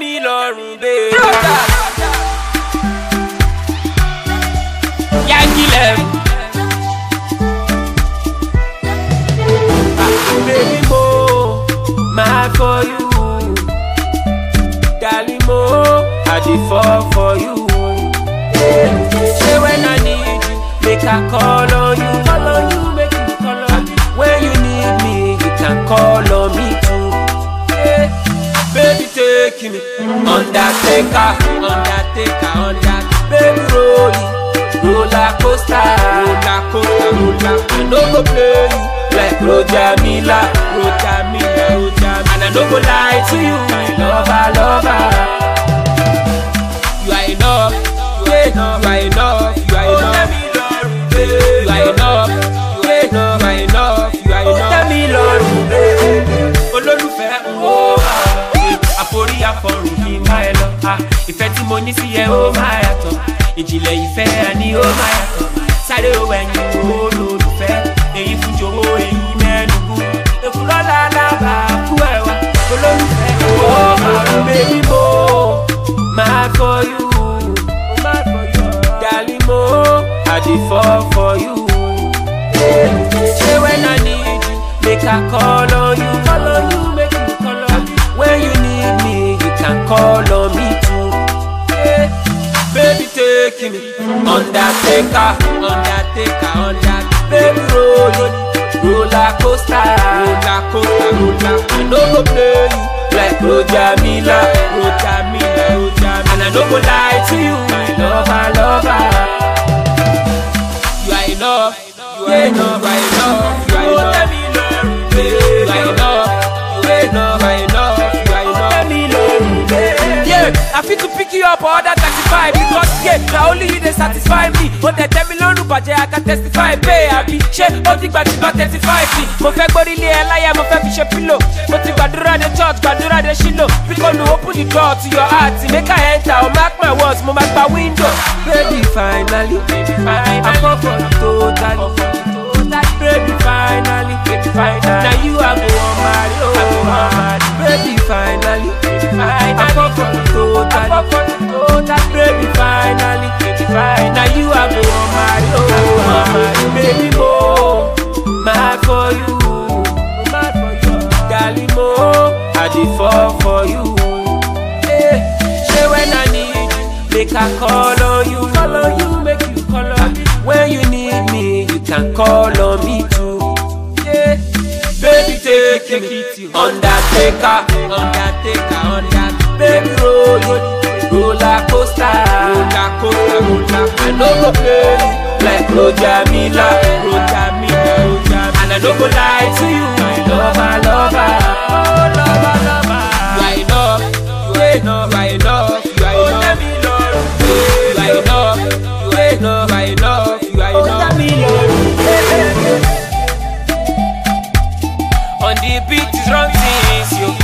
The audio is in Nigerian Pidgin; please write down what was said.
mi lọ́rùn bẹ́ẹ̀. Yangilem. Baby mo, my for you. Darling mo, I dey fall for you. Say when I need you, make I call on you. Call on you, make you call on me. When you need me, you can call on me too. Yeah. Baby take me, Undertaker, Undertaker, Undertaker. Baby roll it, roller coaster, roller coaster, roller. I no go play you like Roger Miller, Roger Miller, Roger Miller. And I no go lie to you, my lover, lover. You are enough, you are enough, you are enough, you are enough. You are enough, you are enough, you are enough, you are enough. Tell me lọ́rùn bẹ́ẹ̀. Olólùfẹ́ ń wo àforí àfọrùn kì í má ẹ lọ. Ah, Ìfẹ́ tí mo ní sí ẹ ó máa yàtọ̀. Ìjìnlẹ̀ ìfẹ́ àní ó máa yàtọ̀. Sáré o ẹ̀yìn olólùfẹ́. Èyí fún jòwó èyí mẹ́nugu. Èfúrọ́lá lábà kú ẹ̀wà. Olólùfẹ́ ó máa rún bébí mo. Máa for you. Darling mo, I dey fall for you. Say when I need you, make I call on you. Call on you, make you call on me. When you need me, you can call on me too. Yeah. Baby take me, Undertaker, Undertaker, Undertaker. Baby roll it, roller coaster, roller coaster, roller. I no go play you like Roger Miller, Roger Miller, Roger Miller. And I no go lie to you, my lover, lover. You are enough, you are enough, you are enough, you are enough. You are enough, you are enough, you are enough, you are enough. Yeah, I fit to pick you up or other 35 because yeah, na only you dey satisfy me. Ó tẹ̀ tẹ́ mi lọ́rùn bàjẹ́ I can testify pé àbí ṣé ó ti gbà tí bá thirty five ni. Mo fẹ́ gbórí ilé ẹ láyà mo fẹ́ fi ṣe pílò. Mo ti gbàdúrà dé church gbàdúrà dé ṣílò. Bíkọ́nù open the door to your heart make I enter or mark my words mo máa gba window. Baby finally, I fall for you totally. Baby finally, baby finally. Now you I go on marry, oh I go on marry. Baby finally, I fall for you totally. Baby finally, baby finally. Now you I go on marry, oh I go on marry. Baby mo, mad for you, mad for you. Darling mo, I dey fall for you. Yeah. Say when I need you, make I call on you, call on you, make you call on me. When you need me, you can call on me too. Yeah. Baby, take me, Undertaker, Undertaker, Undertaker. Baby, roll it, roller coaster, roller coaster, roller. I no go play you like Roger Miller, Roger Miller, Roger. And I no go lie to you, my lover, lover, oh lover, lover. You are enough, you are enough, you are enough, you are enough. You are enough, you are enough, you are enough, you are enough. On the beat is wrong things, yo.